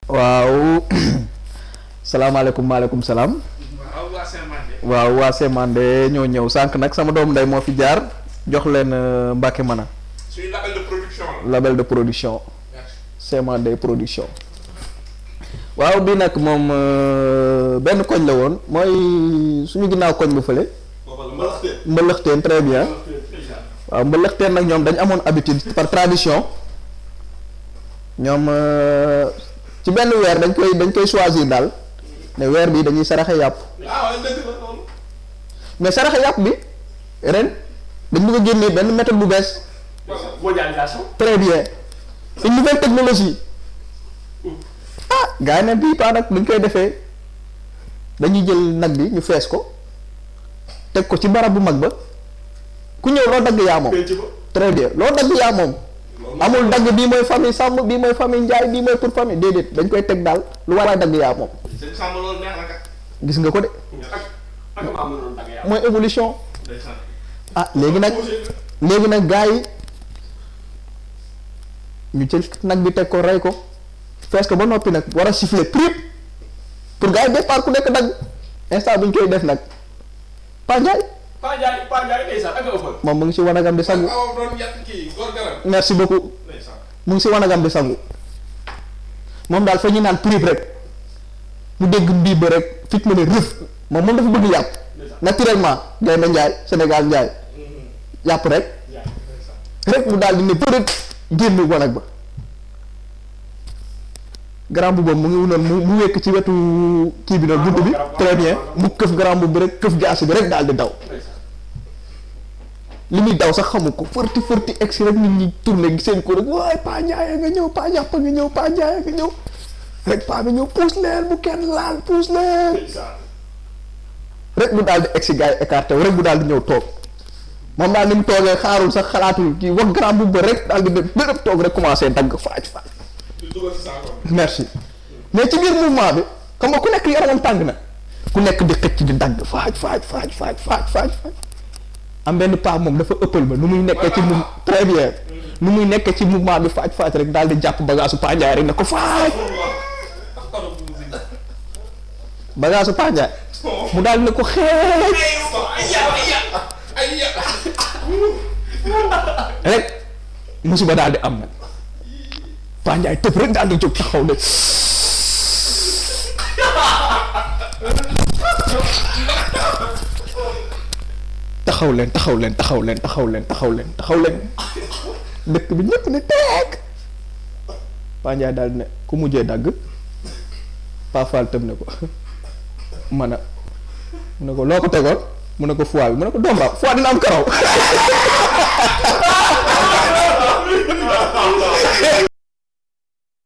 waaw salaamaaleykum maaleykum salaam waaw waa Saint-Mandé. waaw waa Semande ñoo ñëw sànq nag sama doom ndey moo fi jaar jox leen euh, Mbacke Mana suñu label de production la. label de production merci. Semande production waaw bii nag moom euh, benn koñ la woon mooy suñu ginnaaw koñ bu fële mbëlëxteen très bien waaw mbëlëxteen nag ñoom dañu amoon habitude par tradition ñoom euh, ci benn weer dañ koy dañ koy choisir daal ne weer bi dañuy saraxe yàpp ah waaye dëgg la loolu. mais saraxe yàpp bi ren dañ bëgg a génnee benn méthode bu bees mondialisation. très bien une nouvelle technologie ah gars yi ne bii paa nag dañ koy defee dañuy jël nag bi ñu fees ko teg ko ci barab bu mag ba ku ñëw loo dagg yaa moom penc ba. très bien loo dagg yaa moom amul dagg bii mooy famille sàmm bii mooy famille njaay bii mooy pour famille déedéet dañ koy teg daal lu war a dagg yaa moom sëñ Samba loolu neex na kat. gis nga ko de ak ak maa mënoon dagg yàlla. mooy évolution ndeysaan. ah léegi nag léegi nag gars yi ñu jël nag bi teg ko rey ko fees ko ba noppi nag war a siffler prip pour gars yi départ ku nekk dagg instant bi ñu koy def nag Pa Ndiaye Paa Ndiaye Paa Ndiaye ndeysaan ak a ëppal. moom mu ngi si wanagam di sangu awa doon yàq kii góor garam. merci beaucoup ndeysaan. mu ngi si wanagam di sangu moom daal fa ñu naan prip rek mu dégg mbii ba rek fit ma ne rëf moom moom dafa bëgg yàpp naturellement gaynde Njaay Sénégal Njaay yàpp rek rek mu daal di ne përët génn wanag ba grand bu boobu mu ngi noonu mu mu wekk ci wetu kii bi noonu bunt bi très bien mu këf grand bu bi rek këf jaasi bi rek daal di daw li muy daw sax xamu ko fërti fërti egsi rek nit ñi tourné seen ko rek waay paa Ndiaye nga ñëw paa jàpp nga ñëw paa Ndiaye nga ñëw rek paa bi ñëw puus leen bu kenn laal puus leen rek mu daal di egsi gars yi écarté wu rek mu daal di ñëw toog moom daal ni mu toogee xaarul sax xalaatul kii wax grand bu ba rek daal di ne bërëb toog rek commencé dagg faaj faaj di dugal si saako bi. merci mais ci biir mouvement bi xam nga ku nekk yaramam tàng na ku nekk di xëcc di dagg faaj faaj faaj faaj faaj faaj faaj am benn paa moom dafa ëppal ba nu muy nekkee ci mou très bien nu muy nekkee ci mouvement bi faaj faaj rek daal di jàpp bagaasu Paa Ndiaye rek ne ko faaj bagaasu Paa Ndiaye mu daal di ne ko xeej ay ya rek musiba daal di am nag Paa Ndiaye tëb rek daal di jóg taxaw ne taxaw leen taxaw leen taxaw leen taxaw leen taxaw leen taxaw leen dëkk bi ñëpp ne teeg Paa Ndiaye daal di ne ku mujjee dagg Paa Fall tëb ne ko man a mu ne ko loo ko tegoon mu ne ko foie bi mu ne ko doom raw foie dina am karaw